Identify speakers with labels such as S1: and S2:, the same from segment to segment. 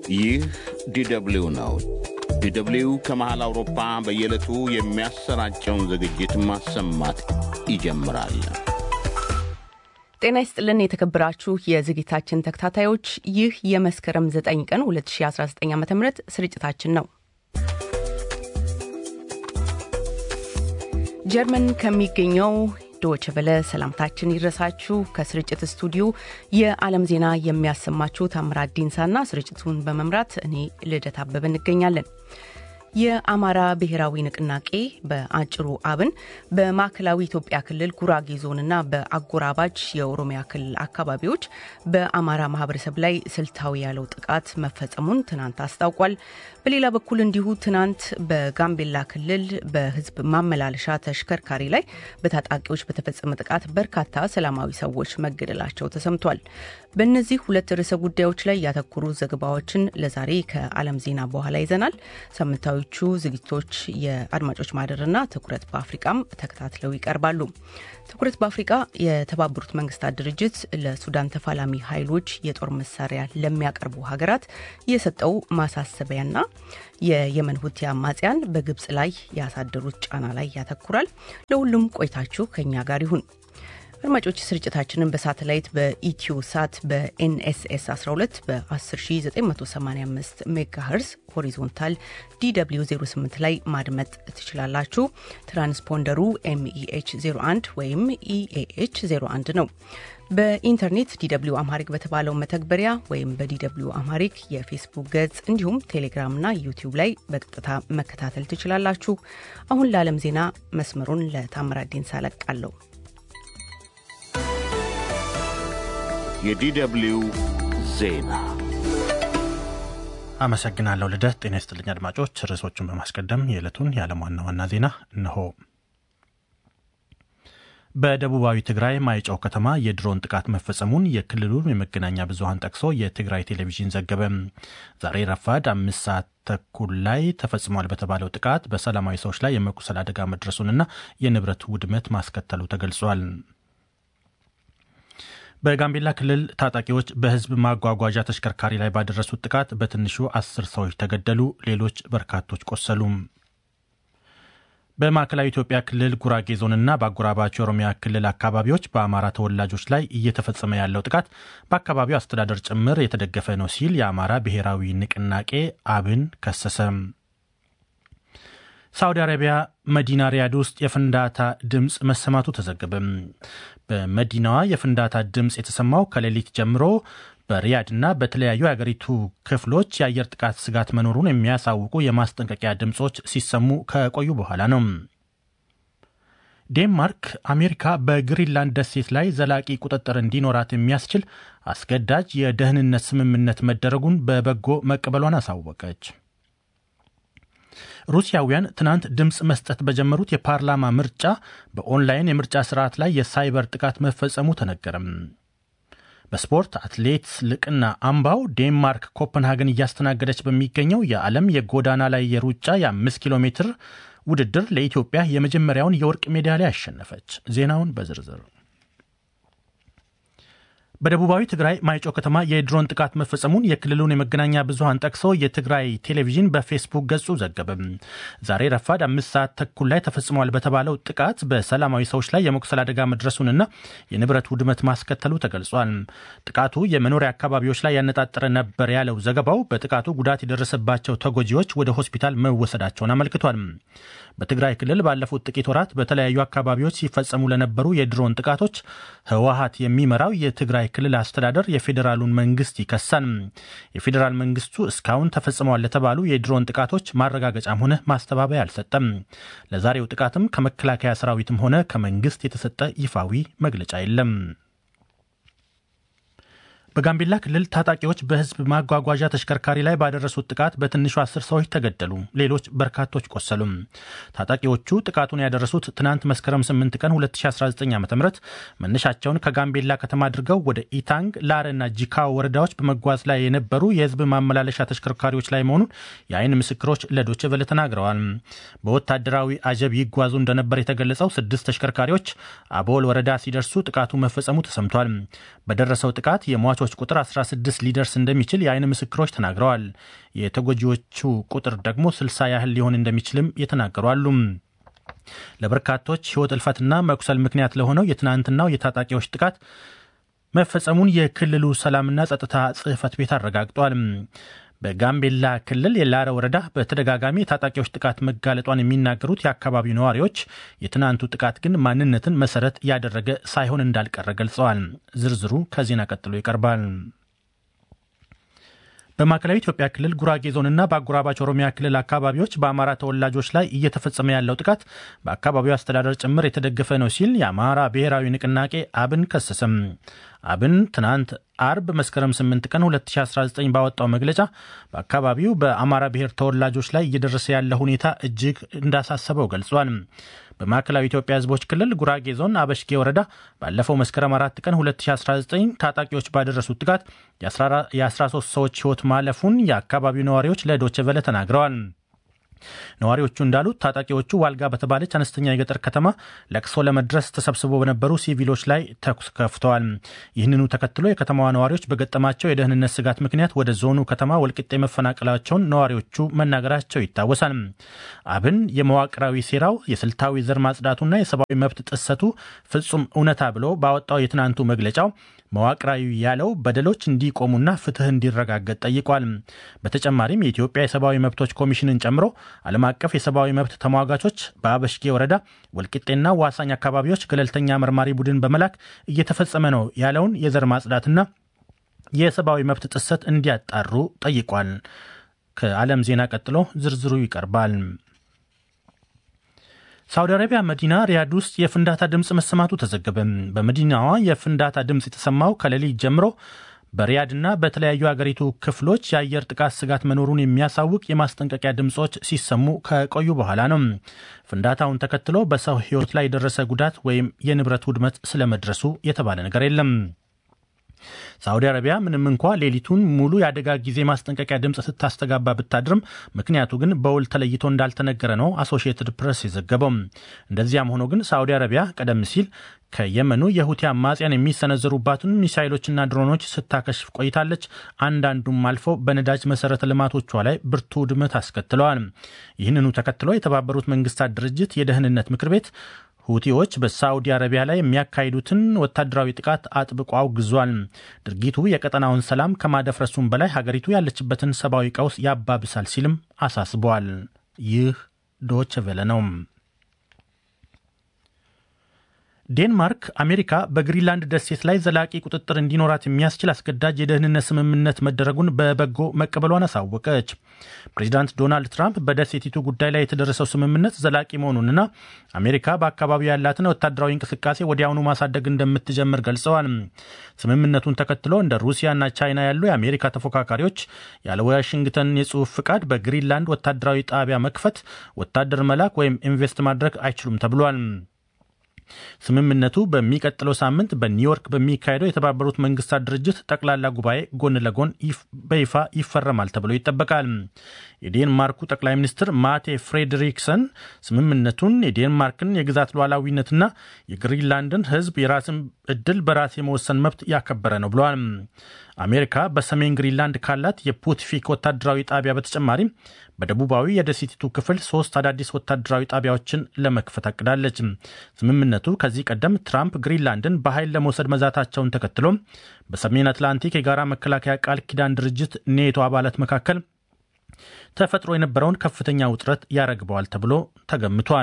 S1: ይህ ዲደብሊው ነው። ዲደብሊው ከመሃል አውሮፓ በየዕለቱ የሚያሰራጨውን ዝግጅት ማሰማት ይጀምራል።
S2: ጤና ይስጥልን የተከበራችሁ የዝግጅታችን ተከታታዮች፣ ይህ የመስከረም 9 ቀን 2019 ዓ ም ስርጭታችን ነው። ጀርመን ከሚገኘው ዶች በለ ሰላምታችን ይድረሳችሁ። ከስርጭት ስቱዲዮ የዓለም ዜና የሚያሰማችሁ ታምራት ዲንሳና ስርጭቱን በመምራት እኔ ልደት አበበ እንገኛለን። የአማራ ብሔራዊ ንቅናቄ በአጭሩ አብን በማዕከላዊ ኢትዮጵያ ክልል ጉራጌ ዞንና በአጎራባች የኦሮሚያ ክልል አካባቢዎች በአማራ ማህበረሰብ ላይ ስልታዊ ያለው ጥቃት መፈጸሙን ትናንት አስታውቋል። በሌላ በኩል እንዲሁ ትናንት በጋምቤላ ክልል በህዝብ ማመላለሻ ተሽከርካሪ ላይ በታጣቂዎች በተፈጸመ ጥቃት በርካታ ሰላማዊ ሰዎች መገደላቸው ተሰምቷል። በእነዚህ ሁለት ርዕሰ ጉዳዮች ላይ ያተኮሩ ዘገባዎችን ለዛሬ ከዓለም ዜና በኋላ ይዘናል። ሳምንታዊዎቹ ዝግጅቶች የአድማጮች ማህደርና ትኩረት በአፍሪቃም ተከታትለው ይቀርባሉ። ትኩረት በአፍሪቃ የተባበሩት መንግስታት ድርጅት ለሱዳን ተፋላሚ ኃይሎች የጦር መሳሪያ ለሚያቀርቡ ሀገራት የሰጠው ማሳሰቢያና የየመን ሁቲ አማጽያን በግብጽ ላይ ያሳደሩት ጫና ላይ ያተኩራል። ለሁሉም ቆይታችሁ ከኛ ጋር ይሁን። አድማጮች ስርጭታችንን በሳተላይት በኢትዮ ሳት በኤንኤስኤስ 12 በ10985 ሜጋሄርዝ ሆሪዞንታል ዲw 08 ላይ ማድመጥ ትችላላችሁ። ትራንስፖንደሩ ኤምኢኤች 01 ወይም ኢኤኤች 01 ነው። በኢንተርኔት ዲw አምሃሪክ በተባለው መተግበሪያ ወይም በዲw አምሃሪክ የፌስቡክ ገጽ እንዲሁም ቴሌግራምና ዩቲዩብ ላይ በቀጥታ መከታተል ትችላላችሁ። አሁን ለዓለም ዜና መስመሩን ለታምራት ዲንሳ ለቃለሁ።
S1: የዲደብሊው ዜና
S3: አመሰግናለሁ ልደት። ጤና ይስጥልኝ አድማጮች። ርዕሶቹን በማስቀደም የዕለቱን የዓለም ዋና ዋና ዜና እነሆ። በደቡባዊ ትግራይ ማይጨው ከተማ የድሮን ጥቃት መፈጸሙን የክልሉን የመገናኛ ብዙኃን ጠቅሶ የትግራይ ቴሌቪዥን ዘገበ። ዛሬ ረፋድ አምስት ሰዓት ተኩል ላይ ተፈጽሟል በተባለው ጥቃት በሰላማዊ ሰዎች ላይ የመቁሰል አደጋ መድረሱንና የንብረት ውድመት ማስከተሉ ተገልጿል። በጋምቤላ ክልል ታጣቂዎች በሕዝብ ማጓጓዣ ተሽከርካሪ ላይ ባደረሱት ጥቃት በትንሹ አስር ሰዎች ተገደሉ፣ ሌሎች በርካቶች ቆሰሉ። በማዕከላዊ ኢትዮጵያ ክልል ጉራጌ ዞንና በአጎራባች የኦሮሚያ ክልል አካባቢዎች በአማራ ተወላጆች ላይ እየተፈጸመ ያለው ጥቃት በአካባቢው አስተዳደር ጭምር የተደገፈ ነው ሲል የአማራ ብሔራዊ ንቅናቄ አብን ከሰሰ። ሳውዲ አረቢያ መዲና ሪያድ ውስጥ የፍንዳታ ድምፅ መሰማቱ ተዘገበ። በመዲናዋ የፍንዳታ ድምፅ የተሰማው ከሌሊት ጀምሮ በሪያድና በተለያዩ የአገሪቱ ክፍሎች የአየር ጥቃት ስጋት መኖሩን የሚያሳውቁ የማስጠንቀቂያ ድምፆች ሲሰሙ ከቆዩ በኋላ ነው። ዴንማርክ አሜሪካ በግሪንላንድ ደሴት ላይ ዘላቂ ቁጥጥር እንዲኖራት የሚያስችል አስገዳጅ የደህንነት ስምምነት መደረጉን በበጎ መቀበሏን አሳወቀች። ሩሲያውያን ትናንት ድምፅ መስጠት በጀመሩት የፓርላማ ምርጫ በኦንላይን የምርጫ ስርዓት ላይ የሳይበር ጥቃት መፈጸሙ ተነገረም። በስፖርት አትሌት ልቅና አምባው ዴንማርክ ኮፐንሃገን እያስተናገደች በሚገኘው የዓለም የጎዳና ላይ የሩጫ የአምስት ኪሎ ሜትር ውድድር ለኢትዮጵያ የመጀመሪያውን የወርቅ ሜዳሊያ አሸነፈች። ዜናውን በዝርዝር በደቡባዊ ትግራይ ማይጨው ከተማ የድሮን ጥቃት መፈጸሙን የክልሉን የመገናኛ ብዙኃን ጠቅሶ የትግራይ ቴሌቪዥን በፌስቡክ ገጹ ዘገበ። ዛሬ ረፋድ አምስት ሰዓት ተኩል ላይ ተፈጽሟል በተባለው ጥቃት በሰላማዊ ሰዎች ላይ የመቁሰል አደጋ መድረሱንና የንብረት ውድመት ማስከተሉ ተገልጿል። ጥቃቱ የመኖሪያ አካባቢዎች ላይ ያነጣጠረ ነበር ያለው ዘገባው በጥቃቱ ጉዳት የደረሰባቸው ተጎጂዎች ወደ ሆስፒታል መወሰዳቸውን አመልክቷል። በትግራይ ክልል ባለፉት ጥቂት ወራት በተለያዩ አካባቢዎች ሲፈጸሙ ለነበሩ የድሮን ጥቃቶች ህወሀት የሚመራው የትግራይ ክልል አስተዳደር የፌዴራሉን መንግስት ይከሳል። የፌዴራል መንግስቱ እስካሁን ተፈጽመዋል ለተባሉ የድሮን ጥቃቶች ማረጋገጫም ሆነ ማስተባበያ አልሰጠም። ለዛሬው ጥቃትም ከመከላከያ ሰራዊትም ሆነ ከመንግስት የተሰጠ ይፋዊ መግለጫ የለም። በጋምቤላ ክልል ታጣቂዎች በህዝብ ማጓጓዣ ተሽከርካሪ ላይ ባደረሱት ጥቃት በትንሹ አስር ሰዎች ተገደሉ፣ ሌሎች በርካቶች ቆሰሉ። ታጣቂዎቹ ጥቃቱን ያደረሱት ትናንት መስከረም 8 ቀን 2019 ዓ ም መነሻቸውን ከጋምቤላ ከተማ አድርገው ወደ ኢታንግ፣ ላረና ጂካው ወረዳዎች በመጓዝ ላይ የነበሩ የህዝብ ማመላለሻ ተሽከርካሪዎች ላይ መሆኑን የአይን ምስክሮች ለዶች ቨለ ተናግረዋል። በወታደራዊ አጀብ ይጓዙ እንደነበር የተገለጸው ስድስት ተሽከርካሪዎች አቦል ወረዳ ሲደርሱ ጥቃቱ መፈጸሙ ተሰምቷል። በደረሰው ጥቃት የሟቾ የሟቾች ቁጥር 16 ሊደርስ እንደሚችል የአይን ምስክሮች ተናግረዋል። የተጎጂዎቹ ቁጥር ደግሞ 60 ያህል ሊሆን እንደሚችልም የተናገሩ አሉ። ለበርካቶች ሕይወት እልፈትና መቁሰል ምክንያት ለሆነው የትናንትናው የታጣቂዎች ጥቃት መፈጸሙን የክልሉ ሰላምና ጸጥታ ጽሕፈት ቤት አረጋግጧል። በጋምቤላ ክልል የላረ ወረዳ በተደጋጋሚ የታጣቂዎች ጥቃት መጋለጧን የሚናገሩት የአካባቢው ነዋሪዎች የትናንቱ ጥቃት ግን ማንነትን መሰረት ያደረገ ሳይሆን እንዳልቀረ ገልጸዋል። ዝርዝሩ ከዜና ቀጥሎ ይቀርባል። በማዕከላዊ ኢትዮጵያ ክልል ጉራጌ ዞንና በአጎራባች ኦሮሚያ ክልል አካባቢዎች በአማራ ተወላጆች ላይ እየተፈጸመ ያለው ጥቃት በአካባቢው አስተዳደር ጭምር የተደገፈ ነው ሲል የአማራ ብሔራዊ ንቅናቄ አብን ከሰሰም። አብን ትናንት አርብ መስከረም 8 ቀን 2019 ባወጣው መግለጫ በአካባቢው በአማራ ብሔር ተወላጆች ላይ እየደረሰ ያለ ሁኔታ እጅግ እንዳሳሰበው ገልጿል። በማዕከላዊ ኢትዮጵያ ሕዝቦች ክልል ጉራጌ ዞን አበሽጌ ወረዳ ባለፈው መስከረም 4 ቀን 2019 ታጣቂዎች ባደረሱት ጥቃት የ13 ሰዎች ሕይወት ማለፉን የአካባቢው ነዋሪዎች ለዶቼ ቬለ ተናግረዋል። ነዋሪዎቹ እንዳሉት ታጣቂዎቹ ዋልጋ በተባለች አነስተኛ የገጠር ከተማ ለቅሶ ለመድረስ ተሰብስበው በነበሩ ሲቪሎች ላይ ተኩስ ከፍተዋል። ይህንኑ ተከትሎ የከተማዋ ነዋሪዎች በገጠማቸው የደህንነት ስጋት ምክንያት ወደ ዞኑ ከተማ ወልቂጤ መፈናቀላቸውን ነዋሪዎቹ መናገራቸው ይታወሳል። አብን የመዋቅራዊ ሴራው የስልታዊ ዘር ማጽዳቱና የሰብአዊ መብት ጥሰቱ ፍጹም እውነታ ብሎ ባወጣው የትናንቱ መግለጫው መዋቅራዊ ያለው በደሎች እንዲቆሙና ፍትህ እንዲረጋገጥ ጠይቋል። በተጨማሪም የኢትዮጵያ የሰብአዊ መብቶች ኮሚሽንን ጨምሮ ዓለም አቀፍ የሰብአዊ መብት ተሟጋቾች በአበሽጌ ወረዳ ወልቂጤና ዋሳኝ አካባቢዎች ገለልተኛ መርማሪ ቡድን በመላክ እየተፈጸመ ነው ያለውን የዘር ማጽዳትና የሰብአዊ መብት ጥሰት እንዲያጣሩ ጠይቋል። ከዓለም ዜና ቀጥሎ ዝርዝሩ ይቀርባል። ሳውዲ አረቢያ መዲና ሪያድ ውስጥ የፍንዳታ ድምፅ መሰማቱ ተዘገበ። በመዲናዋ የፍንዳታ ድምፅ የተሰማው ከሌሊት ጀምሮ በሪያድና በተለያዩ አገሪቱ ክፍሎች የአየር ጥቃት ስጋት መኖሩን የሚያሳውቅ የማስጠንቀቂያ ድምፆች ሲሰሙ ከቆዩ በኋላ ነው። ፍንዳታውን ተከትሎ በሰው ሕይወት ላይ የደረሰ ጉዳት ወይም የንብረት ውድመት ስለመድረሱ የተባለ ነገር የለም። ሳዑዲ አረቢያ ምንም እንኳ ሌሊቱን ሙሉ የአደጋ ጊዜ ማስጠንቀቂያ ድምፅ ስታስተጋባ ብታድርም ምክንያቱ ግን በውል ተለይቶ እንዳልተነገረ ነው አሶሺየትድ ፕሬስ የዘገበው። እንደዚያም ሆኖ ግን ሳዑዲ አረቢያ ቀደም ሲል ከየመኑ የሁቲ አማጽያን የሚሰነዘሩባትን ሚሳይሎችና ድሮኖች ስታከሽፍ ቆይታለች። አንዳንዱም አልፎ በነዳጅ መሰረተ ልማቶቿ ላይ ብርቱ ውድመት አስከትለዋል። ይህንኑ ተከትሎ የተባበሩት መንግስታት ድርጅት የደህንነት ምክር ቤት ሁቲዎች በሳዑዲ አረቢያ ላይ የሚያካሂዱትን ወታደራዊ ጥቃት አጥብቆ አውግዟል። ድርጊቱ የቀጠናውን ሰላም ከማደፍረሱም በላይ ሀገሪቱ ያለችበትን ሰብአዊ ቀውስ ያባብሳል ሲልም አሳስቧል። ይህ ዶች ቬለ ነው። ዴንማርክ አሜሪካ በግሪንላንድ ደሴት ላይ ዘላቂ ቁጥጥር እንዲኖራት የሚያስችል አስገዳጅ የደህንነት ስምምነት መደረጉን በበጎ መቀበሏን አሳወቀች። ፕሬዚዳንት ዶናልድ ትራምፕ በደሴቲቱ ጉዳይ ላይ የተደረሰው ስምምነት ዘላቂ መሆኑንና አሜሪካ በአካባቢው ያላትን ወታደራዊ እንቅስቃሴ ወዲያውኑ ማሳደግ እንደምትጀምር ገልጸዋል። ስምምነቱን ተከትሎ እንደ ሩሲያና ቻይና ያሉ የአሜሪካ ተፎካካሪዎች ያለ ዋሽንግተን የጽሑፍ ፍቃድ በግሪንላንድ ወታደራዊ ጣቢያ መክፈት፣ ወታደር መላክ ወይም ኢንቨስት ማድረግ አይችሉም ተብሏል። ስምምነቱ በሚቀጥለው ሳምንት በኒውዮርክ በሚካሄደው የተባበሩት መንግስታት ድርጅት ጠቅላላ ጉባኤ ጎን ለጎን በይፋ ይፈረማል ተብሎ ይጠበቃል። የዴንማርኩ ጠቅላይ ሚኒስትር ማቴ ፍሬድሪክሰን ስምምነቱን የዴንማርክን የግዛት ሉዓላዊነትና የግሪንላንድን ሕዝብ የራስን እድል በራስ የመወሰን መብት ያከበረ ነው ብለዋል። አሜሪካ በሰሜን ግሪንላንድ ካላት የፑትፊክ ወታደራዊ ጣቢያ በተጨማሪም በደቡባዊ የደሴቲቱ ክፍል ሶስት አዳዲስ ወታደራዊ ጣቢያዎችን ለመክፈት አቅዳለች። ስምምነቱ ከዚህ ቀደም ትራምፕ ግሪንላንድን በኃይል ለመውሰድ መዛታቸውን ተከትሎ በሰሜን አትላንቲክ የጋራ መከላከያ ቃል ኪዳን ድርጅት ኔቶ አባላት መካከል ተፈጥሮ የነበረውን ከፍተኛ ውጥረት ያረግበዋል ተብሎ ተገምቷል።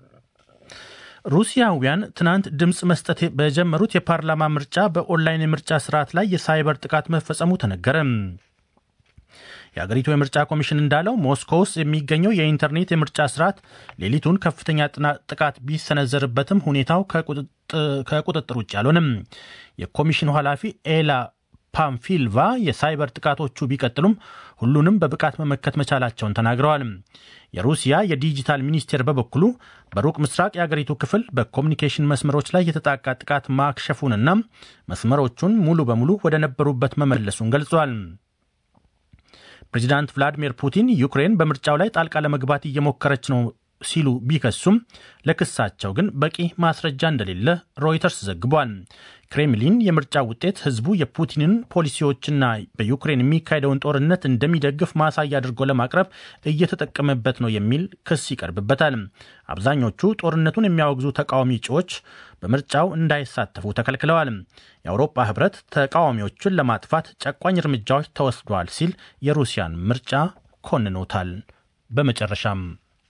S3: ሩሲያውያን ትናንት ድምፅ መስጠት በጀመሩት የፓርላማ ምርጫ በኦንላይን የምርጫ ስርዓት ላይ የሳይበር ጥቃት መፈጸሙ ተነገረ። የአገሪቱ የምርጫ ኮሚሽን እንዳለው ሞስኮ ውስጥ የሚገኘው የኢንተርኔት የምርጫ ስርዓት ሌሊቱን ከፍተኛ ጥቃት ቢሰነዘርበትም ሁኔታው ከቁጥጥር ውጭ አልሆንም። የኮሚሽኑ ኃላፊ ኤላ ፓምፊልቫ የሳይበር ጥቃቶቹ ቢቀጥሉም ሁሉንም በብቃት መመከት መቻላቸውን ተናግረዋል። የሩሲያ የዲጂታል ሚኒስቴር በበኩሉ በሩቅ ምስራቅ የአገሪቱ ክፍል በኮሚኒኬሽን መስመሮች ላይ የተጣቃ ጥቃት ማክሸፉንና መስመሮቹን ሙሉ በሙሉ ወደ ነበሩበት መመለሱን ገልጿል። ፕሬዚዳንት ቭላዲሚር ፑቲን ዩክሬን በምርጫው ላይ ጣልቃ ለመግባት እየሞከረች ነው ሲሉ ቢከሱም ለክሳቸው ግን በቂ ማስረጃ እንደሌለ ሮይተርስ ዘግቧል። ክሬምሊን የምርጫ ውጤት ህዝቡ የፑቲንን ፖሊሲዎችና በዩክሬን የሚካሄደውን ጦርነት እንደሚደግፍ ማሳያ አድርጎ ለማቅረብ እየተጠቀመበት ነው የሚል ክስ ይቀርብበታል። አብዛኞቹ ጦርነቱን የሚያወግዙ ተቃዋሚ እጩዎች በምርጫው እንዳይሳተፉ ተከልክለዋል። የአውሮፓ ህብረት ተቃዋሚዎቹን ለማጥፋት ጨቋኝ እርምጃዎች ተወስዷል ሲል የሩሲያን ምርጫ ኮንኖታል። በመጨረሻም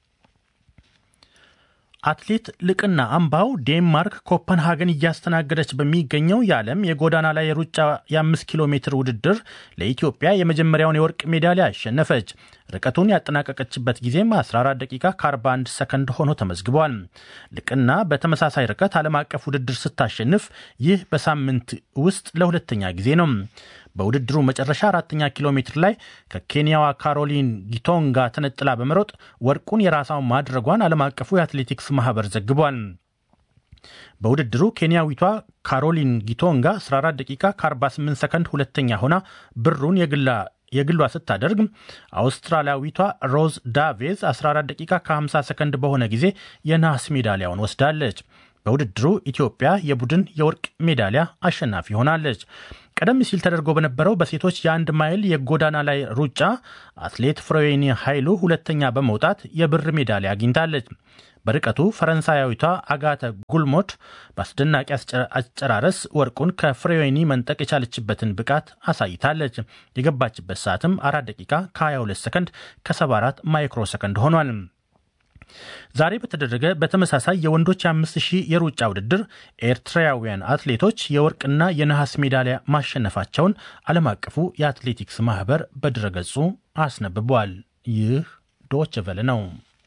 S3: አትሌት ልቅና አምባው ዴንማርክ ኮፐንሃገን እያስተናገደች በሚገኘው የዓለም የጎዳና ላይ የሩጫ የአምስት ኪሎ ሜትር ውድድር ለኢትዮጵያ የመጀመሪያውን የወርቅ ሜዳሊያ አሸነፈች። ርቀቱን ያጠናቀቀችበት ጊዜም 14 ደቂቃ ከ41 ሰከንድ ሆኖ ተመዝግቧል። ልቅና በተመሳሳይ ርቀት ዓለም አቀፍ ውድድር ስታሸንፍ ይህ በሳምንት ውስጥ ለሁለተኛ ጊዜ ነው። በውድድሩ መጨረሻ አራተኛ ኪሎ ሜትር ላይ ከኬንያዋ ካሮሊን ጊቶንጋ ተነጥላ በመሮጥ ወርቁን የራሷ ማድረጓን ዓለም አቀፉ የአትሌቲክስ ማህበር ዘግቧል። በውድድሩ ኬንያዊቷ ካሮሊን ጊቶንጋ 14 ደቂቃ ከ48 ሰከንድ ሁለተኛ ሆና ብሩን የግላ የግሏ ስታደርግ አውስትራሊያዊቷ ሮዝ ዳቬዝ 14 ደቂቃ ከ50 ሰከንድ በሆነ ጊዜ የነሐስ ሜዳሊያውን ወስዳለች። በውድድሩ ኢትዮጵያ የቡድን የወርቅ ሜዳሊያ አሸናፊ ሆናለች። ቀደም ሲል ተደርጎ በነበረው በሴቶች የአንድ ማይል የጎዳና ላይ ሩጫ አትሌት ፍሬዌኒ ኃይሉ ሁለተኛ በመውጣት የብር ሜዳሊያ አግኝታለች። በርቀቱ ፈረንሳያዊቷ አጋተ ጉልሞት በአስደናቂ አጨራረስ ወርቁን ከፍሬዌኒ መንጠቅ የቻለችበትን ብቃት አሳይታለች። የገባችበት ሰዓትም አራት ደቂቃ ከ22 ሰከንድ ከ74 ማይክሮ ሰከንድ ሆኗል። ዛሬ በተደረገ በተመሳሳይ የወንዶች የአምስት ሺህ የሩጫ ውድድር ኤርትራውያን አትሌቶች የወርቅና የነሐስ ሜዳሊያ ማሸነፋቸውን ዓለም አቀፉ የአትሌቲክስ ማህበር በድረገጹ አስነብቧል። ይህ ዶች ቨለ ነው።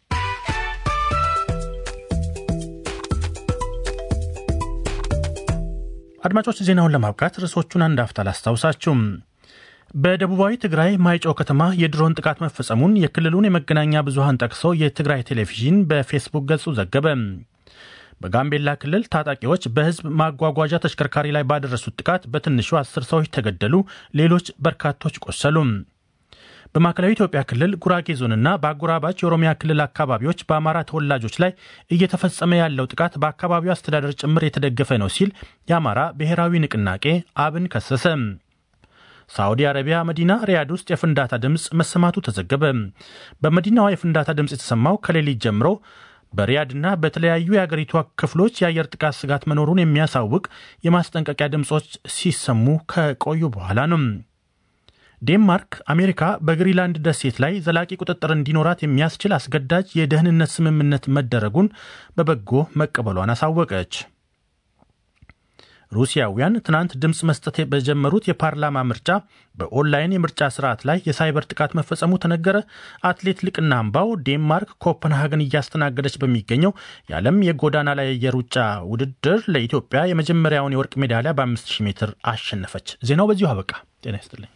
S3: አድማጮች ዜናውን ለማብቃት ርዕሶቹን አንድ አፍታ ላስታውሳችሁም። በደቡባዊ ትግራይ ማይጨው ከተማ የድሮን ጥቃት መፈጸሙን የክልሉን የመገናኛ ብዙሃን ጠቅሶ የትግራይ ቴሌቪዥን በፌስቡክ ገጹ ዘገበ። በጋምቤላ ክልል ታጣቂዎች በሕዝብ ማጓጓዣ ተሽከርካሪ ላይ ባደረሱት ጥቃት በትንሹ አስር ሰዎች ተገደሉ፣ ሌሎች በርካቶች ቆሰሉ። በማዕከላዊ ኢትዮጵያ ክልል ጉራጌ ዞንና በአጎራባች የኦሮሚያ ክልል አካባቢዎች በአማራ ተወላጆች ላይ እየተፈጸመ ያለው ጥቃት በአካባቢው አስተዳደር ጭምር የተደገፈ ነው ሲል የአማራ ብሔራዊ ንቅናቄ አብን ከሰሰ። ሳዑዲ አረቢያ መዲና ሪያድ ውስጥ የፍንዳታ ድምፅ መሰማቱ ተዘገበ። በመዲናዋ የፍንዳታ ድምፅ የተሰማው ከሌሊት ጀምሮ በሪያድና በተለያዩ የአገሪቷ ክፍሎች የአየር ጥቃት ስጋት መኖሩን የሚያሳውቅ የማስጠንቀቂያ ድምፆች ሲሰሙ ከቆዩ በኋላ ነው። ዴንማርክ አሜሪካ በግሪንላንድ ደሴት ላይ ዘላቂ ቁጥጥር እንዲኖራት የሚያስችል አስገዳጅ የደህንነት ስምምነት መደረጉን በበጎ መቀበሏን አሳወቀች። ሩሲያውያን ትናንት ድምፅ መስጠት በጀመሩት የፓርላማ ምርጫ በኦንላይን የምርጫ ስርዓት ላይ የሳይበር ጥቃት መፈጸሙ ተነገረ። አትሌት ልቅና አምባው ዴንማርክ ኮፐንሃገን እያስተናገደች በሚገኘው የዓለም የጎዳና ላይ የሩጫ ውድድር ለኢትዮጵያ የመጀመሪያውን የወርቅ ሜዳሊያ በ5000 ሜትር አሸነፈች። ዜናው በዚሁ አበቃ። ጤና ይስጥልኝ።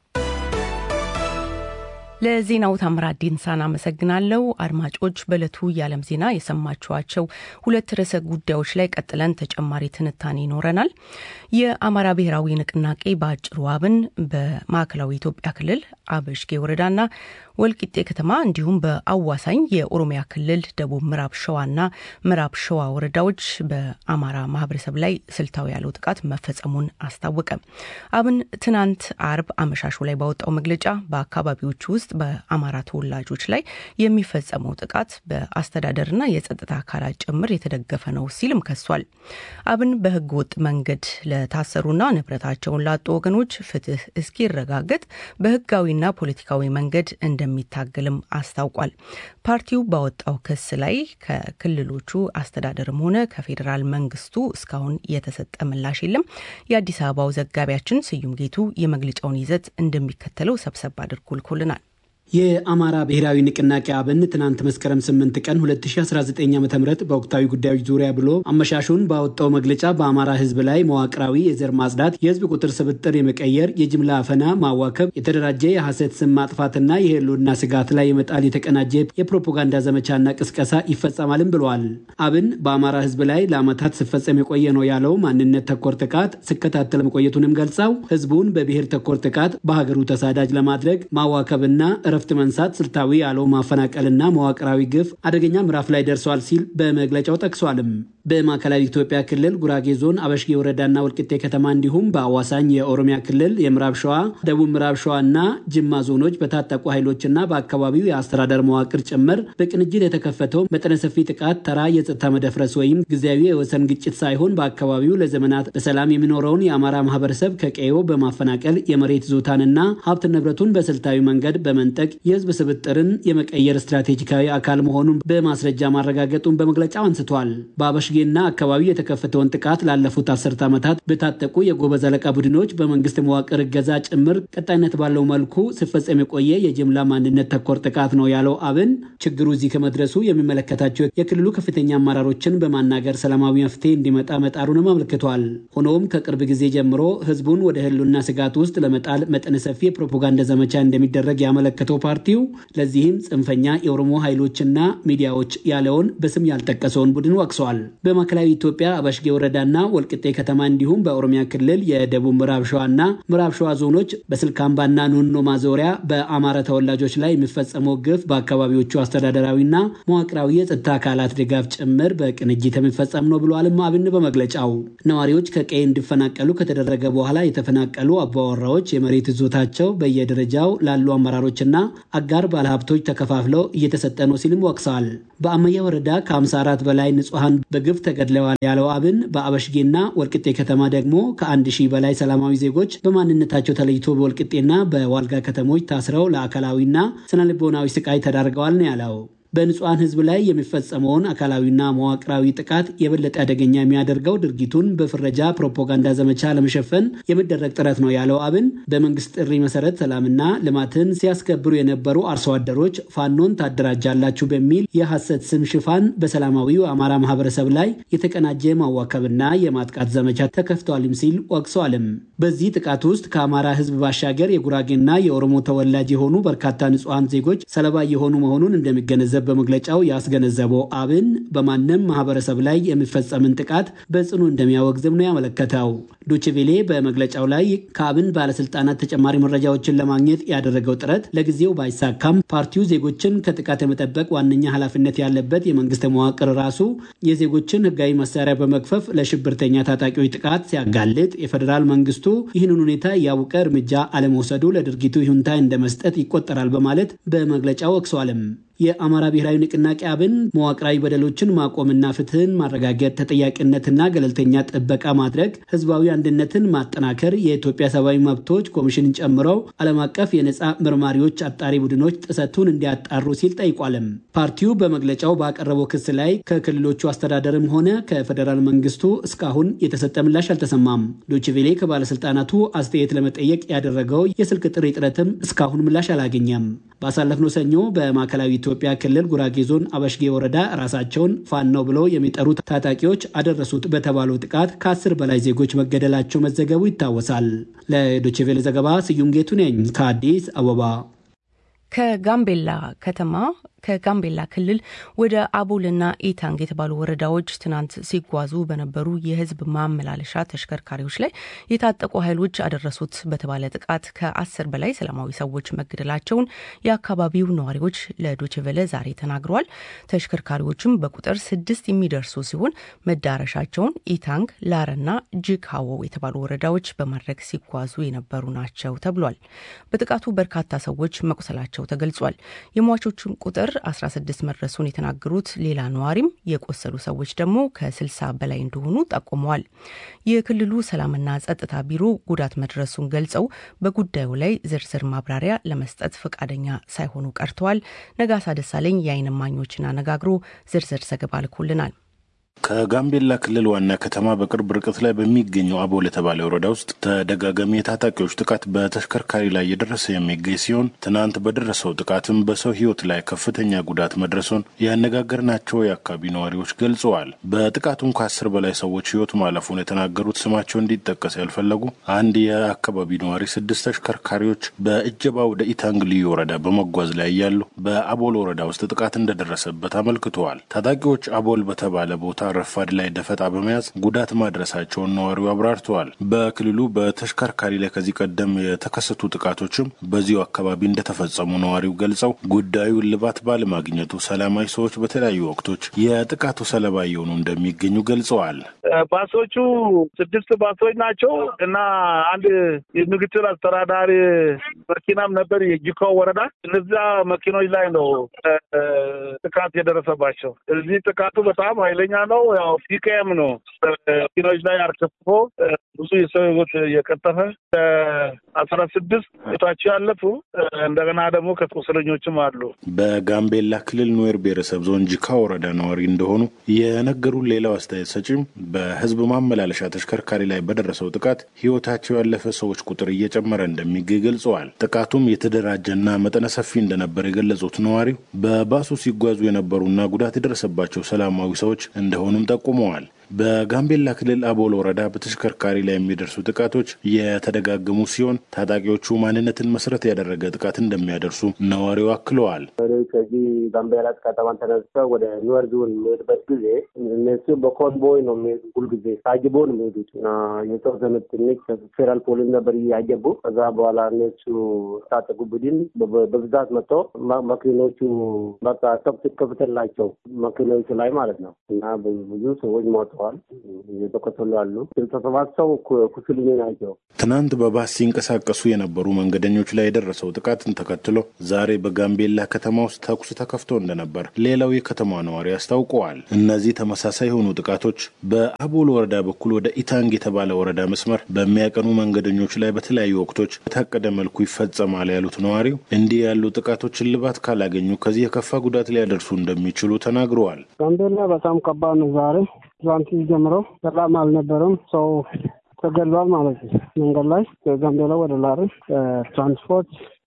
S2: ለዜናው ታምራት ዲንሳን አመሰግናለሁ። አድማጮች፣ በዕለቱ የዓለም ዜና የሰማችኋቸው ሁለት ርዕሰ ጉዳዮች ላይ ቀጥለን ተጨማሪ ትንታኔ ይኖረናል። የአማራ ብሔራዊ ንቅናቄ በአጭሩ አብን በማዕከላዊ ኢትዮጵያ ክልል አበሽጌ ወረዳና ወልቂጤ ከተማ እንዲሁም በአዋሳኝ የኦሮሚያ ክልል ደቡብ ምዕራብ ሸዋና ምዕራብ ሸዋ ወረዳዎች በአማራ ማህበረሰብ ላይ ስልታዊ ያለው ጥቃት መፈጸሙን አስታወቀ። አብን ትናንት አርብ አመሻሹ ላይ ባወጣው መግለጫ በአካባቢዎቹ ውስጥ በአማራ ተወላጆች ላይ የሚፈጸመው ጥቃት በአስተዳደርና የጸጥታ አካላት ጭምር የተደገፈ ነው ሲልም ከሷል። አብን በህገ ወጥ መንገድ ለታሰሩና ንብረታቸውን ላጡ ወገኖች ፍትህ እስኪረጋገጥ በህጋዊና ፖለቲካዊ መንገድ እንደሚታገልም አስታውቋል። ፓርቲው ባወጣው ክስ ላይ ከክልሎቹ አስተዳደርም ሆነ ከፌዴራል መንግስቱ እስካሁን የተሰጠ ምላሽ የለም። የአዲስ አበባው ዘጋቢያችን ስዩም ጌቱ የመግለጫውን ይዘት እንደሚከተለው ሰብሰብ አድርጎ ልኮልናል።
S4: የአማራ ብሔራዊ ንቅናቄ አብን ትናንት መስከረም 8 ቀን 2019 ዓ ም በወቅታዊ ጉዳዮች ዙሪያ ብሎ አመሻሹን ባወጣው መግለጫ በአማራ ህዝብ ላይ መዋቅራዊ የዘር ማጽዳት፣ የህዝብ ቁጥር ስብጥር የመቀየር፣ የጅምላ አፈና፣ ማዋከብ፣ የተደራጀ የሐሰት ስም ማጥፋትና የህልውና ስጋት ላይ የመጣል የተቀናጀ የፕሮፓጋንዳ ዘመቻና ቅስቀሳ ይፈጸማልም ብለዋል። አብን በአማራ ህዝብ ላይ ለዓመታት ሲፈጸም የቆየ ነው ያለው ማንነት ተኮር ጥቃት ሲከታተል መቆየቱንም ገልጸው ህዝቡን በብሔር ተኮር ጥቃት በሀገሩ ተሳዳጅ ለማድረግ ማዋከብና እረፍት መንሳት፣ ስልታዊ ያለው ማፈናቀልና መዋቅራዊ ግፍ አደገኛ ምዕራፍ ላይ ደርሷል ሲል በመግለጫው ጠቅሷልም። በማዕከላዊ ኢትዮጵያ ክልል ጉራጌ ዞን አበሽጌ ወረዳና ወልቂጤ ከተማ እንዲሁም በአዋሳኝ የኦሮሚያ ክልል የምዕራብ ሸዋ፣ ደቡብ ምዕራብ ሸዋ እና ጅማ ዞኖች በታጠቁ ኃይሎችና በአካባቢው የአስተዳደር መዋቅር ጭምር በቅንጅት የተከፈተው መጠነ ሰፊ ጥቃት ተራ የጸጥታ መደፍረስ ወይም ጊዜያዊ የወሰን ግጭት ሳይሆን በአካባቢው ለዘመናት በሰላም የሚኖረውን የአማራ ማህበረሰብ ከቀዮ በማፈናቀል የመሬት ዞታንና ሀብት ንብረቱን በስልታዊ መንገድ በመንጠቅ የህዝብ ስብጥርን የመቀየር ስትራቴጂካዊ አካል መሆኑን በማስረጃ ማረጋገጡን በመግለጫው አንስቷል። በአበሽጌና አካባቢው የተከፈተውን ጥቃት ላለፉት አስርት ዓመታት በታጠቁ የጎበዝ አለቃ ቡድኖች በመንግስት መዋቅር እገዛ ጭምር ቀጣይነት ባለው መልኩ ሲፈጸም የቆየ የጅምላ ማንነት ተኮር ጥቃት ነው ያለው አብን ችግሩ እዚህ ከመድረሱ የሚመለከታቸው የክልሉ ከፍተኛ አመራሮችን በማናገር ሰላማዊ መፍትሄ እንዲመጣ መጣሩንም አመልክቷል። ሆኖም ከቅርብ ጊዜ ጀምሮ ህዝቡን ወደ ህልውና ስጋት ውስጥ ለመጣል መጠነ ሰፊ የፕሮፓጋንዳ ዘመቻ እንደሚደረግ ያመለከተው ፓርቲው ለዚህም ጽንፈኛ የኦሮሞ ኃይሎችና ሚዲያዎች ያለውን በስም ያልጠቀሰውን ቡድን ወቅሷል። በማዕከላዊ ኢትዮጵያ አበሽጌ ወረዳና ወልቅጤ ከተማ እንዲሁም በኦሮሚያ ክልል የደቡብ ምዕራብ ሸዋና ምዕራብ ሸዋ ዞኖች በስልካምባና ኖኖ ማዞሪያ በአማራ ተወላጆች ላይ የሚፈጸመው ግፍ በአካባቢዎቹ አስተዳደራዊና መዋቅራዊ የጸጥታ አካላት ድጋፍ ጭምር በቅንጅት የሚፈጸም ነው ብሏልም አብን በመግለጫው ነዋሪዎች ከቀይ እንዲፈናቀሉ ከተደረገ በኋላ የተፈናቀሉ አባወራዎች የመሬት ይዞታቸው በየደረጃው ላሉ አመራሮችና አጋር ባለሀብቶች ተከፋፍለው እየተሰጠ ነው ሲልም ወቅሰዋል። በአመያ ወረዳ ከ54 በላይ ንጹሐን በግፍ ተገድለዋል ያለው አብን በአበሽጌና ወልቅጤ ከተማ ደግሞ ከአንድ ሺህ በላይ ሰላማዊ ዜጎች በማንነታቸው ተለይቶ በወልቅጤና በዋልጋ ከተሞች ታስረው ለአካላዊና ስነልቦናዊ ስቃይ ተዳርገዋል ነው ያለው። በንጹሐን ሕዝብ ላይ የሚፈጸመውን አካላዊና መዋቅራዊ ጥቃት የበለጠ አደገኛ የሚያደርገው ድርጊቱን በፍረጃ ፕሮፓጋንዳ ዘመቻ ለመሸፈን የሚደረግ ጥረት ነው ያለው አብን በመንግስት ጥሪ መሰረት ሰላምና ልማትን ሲያስከብሩ የነበሩ አርሶ አደሮች ፋኖን ታደራጃላችሁ በሚል የሐሰት ስም ሽፋን በሰላማዊው አማራ ማህበረሰብ ላይ የተቀናጀ ማዋከብና የማጥቃት ዘመቻ ተከፍቷልም ሲል ወቅሰዋልም። በዚህ ጥቃት ውስጥ ከአማራ ሕዝብ ባሻገር የጉራጌና የኦሮሞ ተወላጅ የሆኑ በርካታ ንጹሐን ዜጎች ሰለባ የሆኑ መሆኑን እንደሚገነዘብ በመግለጫው ያስገነዘበው አብን በማንም ማህበረሰብ ላይ የሚፈጸምን ጥቃት በጽኑ እንደሚያወግዝም ነው ያመለከተው። ዶችቬሌ በመግለጫው ላይ ከአብን ባለስልጣናት ተጨማሪ መረጃዎችን ለማግኘት ያደረገው ጥረት ለጊዜው ባይሳካም ፓርቲው ዜጎችን ከጥቃት የመጠበቅ ዋነኛ ኃላፊነት ያለበት የመንግስት መዋቅር ራሱ የዜጎችን ህጋዊ መሳሪያ በመክፈፍ ለሽብርተኛ ታጣቂዎች ጥቃት ሲያጋልጥ የፌዴራል መንግስቱ ይህንን ሁኔታ እያወቀ እርምጃ አለመውሰዱ ለድርጊቱ ይሁንታ እንደ መስጠት ይቆጠራል በማለት በመግለጫው ወቅሷልም። የአማራ ብሔራዊ ንቅናቄ አብን መዋቅራዊ በደሎችን ማቆምና ፍትህን ማረጋገጥ፣ ተጠያቂነትና ገለልተኛ ጥበቃ ማድረግ፣ ህዝባዊ አንድነትን ማጠናከር፣ የኢትዮጵያ ሰብአዊ መብቶች ኮሚሽንን ጨምረው ዓለም አቀፍ የነፃ መርማሪዎች አጣሪ ቡድኖች ጥሰቱን እንዲያጣሩ ሲል ጠይቋልም። ፓርቲው በመግለጫው ባቀረበው ክስ ላይ ከክልሎቹ አስተዳደርም ሆነ ከፌዴራል መንግስቱ እስካሁን የተሰጠ ምላሽ አልተሰማም። ዶችቬሌ ከባለስልጣናቱ አስተያየት ለመጠየቅ ያደረገው የስልክ ጥሪ ጥረትም እስካሁን ምላሽ አላገኘም። ባሳለፍነው ሰኞ በማዕከላዊ ኢትዮጵያ ክልል ጉራጌ ዞን አበሽጌ ወረዳ ራሳቸውን ፋኖ ብለው የሚጠሩት ታጣቂዎች አደረሱት በተባለው ጥቃት ከአስር በላይ ዜጎች መገደላቸው መዘገቡ ይታወሳል። ለዶችቬሌ ዘገባ ስዩም ጌቱ ነኝ ከአዲስ አበባ።
S2: ከጋምቤላ ከተማ ከጋምቤላ ክልል ወደ አቦልና ኢታንግ የተባሉ ወረዳዎች ትናንት ሲጓዙ በነበሩ የሕዝብ ማመላለሻ ተሽከርካሪዎች ላይ የታጠቁ ኃይሎች አደረሱት በተባለ ጥቃት ከአስር በላይ ሰላማዊ ሰዎች መገደላቸውን የአካባቢው ነዋሪዎች ለዶችቨለ ዛሬ ተናግረዋል። ተሽከርካሪዎችም በቁጥር ስድስት የሚደርሱ ሲሆን መዳረሻቸውን ኢታንግ፣ ላረና ጅካዎ የተባሉ ወረዳዎች በማድረግ ሲጓዙ የነበሩ ናቸው ተብሏል። በጥቃቱ በርካታ ሰዎች መቁሰላቸው ተገልጿል። የሟቾቹን ቁጥር 16 መድረሱን የተናገሩት ሌላ ነዋሪም የቆሰሉ ሰዎች ደግሞ ከ60 በላይ እንደሆኑ ጠቁመዋል። የክልሉ ሰላምና ጸጥታ ቢሮ ጉዳት መድረሱን ገልጸው በጉዳዩ ላይ ዝርዝር ማብራሪያ ለመስጠት ፈቃደኛ ሳይሆኑ ቀርተዋል። ነጋሳ ደሳለኝ የዓይን እማኞችን አነጋግሮ ዝርዝር ዘገባ ልኮልናል።
S5: ከጋምቤላ ክልል ዋና ከተማ በቅርብ ርቀት ላይ በሚገኘው አቦል የተባለ ወረዳ ውስጥ ተደጋጋሚ የታጣቂዎች ጥቃት በተሽከርካሪ ላይ የደረሰ የሚገኝ ሲሆን ትናንት በደረሰው ጥቃትም በሰው ሕይወት ላይ ከፍተኛ ጉዳት መድረሱን ያነጋገርናቸው የአካባቢ ነዋሪዎች ገልጸዋል። በጥቃቱም ከአስር በላይ ሰዎች ሕይወት ማለፉን የተናገሩት ስማቸው እንዲጠቀስ ያልፈለጉ አንድ የአካባቢ ነዋሪ ስድስት ተሽከርካሪዎች በእጀባ ወደ ኢታንግ ልዩ ወረዳ በመጓዝ ላይ እያሉ በአቦል ወረዳ ውስጥ ጥቃት እንደደረሰበት አመልክተዋል። ታጣቂዎች አቦል በተባለ ቦታ ረፋድ ላይ ደፈጣ በመያዝ ጉዳት ማድረሳቸውን ነዋሪው አብራርተዋል። በክልሉ በተሽከርካሪ ላይ ከዚህ ቀደም የተከሰቱ ጥቃቶችም በዚሁ አካባቢ እንደተፈጸሙ ነዋሪው ገልጸው ጉዳዩ እልባት ባለማግኘቱ ሰላማዊ ሰዎች በተለያዩ ወቅቶች የጥቃቱ ሰለባ እየሆኑ እንደሚገኙ ገልጸዋል።
S6: ባሶቹ ስድስት ባሶች ናቸው እና አንድ ምክትል አስተዳዳሪ መኪናም ነበር የጂኮ ወረዳ። እነዚያ መኪኖች ላይ ነው ጥቃት የደረሰባቸው። እዚህ ጥቃቱ በጣም ኃይለኛ ነው። ያው ፒኬም ነው መኪኖች ላይ አርከፍፎ ብዙ የሰው ሕይወት የቀጠፈ አስራ ስድስት ቤታቸው ያለፉ እንደገና ደግሞ ከቁስለኞችም አሉ።
S5: በጋምቤላ ክልል ኑዌር ብሔረሰብ ዞን ጂካ ወረዳ ነዋሪ እንደሆኑ የነገሩን ሌላው አስተያየት ሰጪም በህዝብ ማመላለሻ ተሽከርካሪ ላይ በደረሰው ጥቃት ህይወታቸው ያለፈ ሰዎች ቁጥር እየጨመረ እንደሚገኝ ገልጸዋል። ጥቃቱም የተደራጀና መጠነ ሰፊ እንደነበር የገለጹት ነዋሪው በባሱ ሲጓዙ የነበሩና ጉዳት የደረሰባቸው ሰላማዊ ሰዎች እንደሆኑም ጠቁመዋል። በጋምቤላ ክልል አቦል ወረዳ በተሽከርካሪ ላይ የሚደርሱ ጥቃቶች የተደጋገሙ ሲሆን ታጣቂዎቹ ማንነትን መሰረት ያደረገ ጥቃት እንደሚያደርሱ ነዋሪው አክለዋል።
S7: ከዚህ ጋምቤላ ከተማን ተነስተው ወደ ኒወር ዞን የሚሄድበት ጊዜ እነሱ በኮንቦይ ነው የሚሄዱ። ሁልጊዜ ታጅቦ ነው የሚሄዱት እና የተወሰኑ ትንሽ ፌዴራል ፖሊስ ነበር እያጀቡ። ከዛ በኋላ እነሱ ታጠቁ ቡድን በብዛት መጥቶ መኪኖቹ በቃ ተኩስ ከፍተላቸው መኪኖቹ ላይ ማለት ነው እና ብዙ ሰዎች ሞተዋል እየተቆሰሉ ያሉ ስልሳ ሰባት ሰው ቁስለኛ ናቸው።
S5: ትናንት በባስ ሲንቀሳቀሱ የነበሩ መንገደኞች ላይ የደረሰው ጥቃትን ተከትሎ ዛሬ በጋምቤላ ከተማ ውስጥ ተኩስ ተከፍቶ እንደነበር ሌላው የከተማ ነዋሪ አስታውቀዋል። እነዚህ ተመሳሳይ የሆኑ ጥቃቶች በአቦል ወረዳ በኩል ወደ ኢታንግ የተባለ ወረዳ መስመር በሚያቀኑ መንገደኞች ላይ በተለያዩ ወቅቶች በታቀደ መልኩ ይፈጸማል ያሉት ነዋሪው እንዲህ ያሉ ጥቃቶች እልባት ካላገኙ ከዚህ የከፋ ጉዳት ሊያደርሱ እንደሚችሉ ተናግረዋል።
S8: ጋምቤላ በጣም ከባድ ነው ዛሬ ትላንት ጀምሮ ሰላም አልነበረም። ሰው ተገሏል ማለት ነው። መንገድ ላይ ከጋምቤላ ወደ ላሬ ትራንስፖርት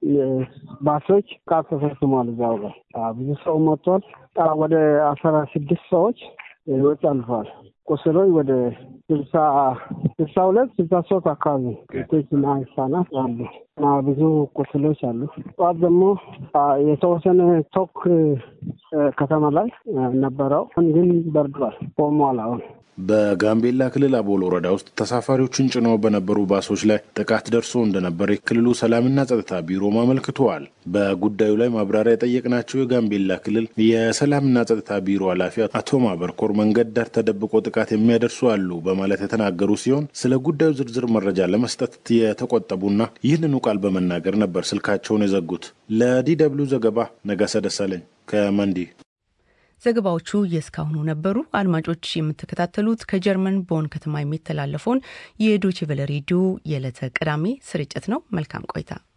S8: ባሶች ቃት ተፈጽሟል። እዚያው ላይ ብዙ ሰው መጥቷል። ወደ አስራ ስድስት ሰዎች ህይወት አልፈዋል። ቁስሎች ወደ ስልሳ ስልሳ ሁለት ስልሳ ሶስት አካባቢ ሴቶችና ህጻናት አሉ እና ብዙ ቁስሎች አሉ። ጠዋት ደግሞ የተወሰነ ቶክ ከተማ ላይ ነበረው፣ ግን በርዷል፣ ቆሟል አሁን
S5: በጋምቤላ ክልል አቦል ወረዳ ውስጥ ተሳፋሪዎችን ጭነው በነበሩ ባሶች ላይ ጥቃት ደርሶ እንደነበር የክልሉ ሰላምና ጸጥታ ቢሮም አመልክተዋል። በጉዳዩ ላይ ማብራሪያ የጠየቅናቸው የጋምቤላ ክልል የሰላምና ጸጥታ ቢሮ ኃላፊ አቶ ማበርኮር መንገድ ዳር ተደብቆ ጥቃት የሚያደርሱ አሉ በማለት የተናገሩ ሲሆን ስለ ጉዳዩ ዝርዝር መረጃ ለመስጠት የተቆጠቡና ይህንኑ ቃል በመናገር ነበር ስልካቸውን የዘጉት። ለዲ ደብልዩ ዘገባ ነጋሰ ደሳለኝ ከመንዲ።
S2: ዘገባዎቹ የእስካሁኑ ነበሩ። አድማጮች የምትከታተሉት ከጀርመን ቦን ከተማ የሚተላለፈውን የዶችቨለ ሬዲዮ የዕለተ ቅዳሜ ስርጭት ነው። መልካም ቆይታ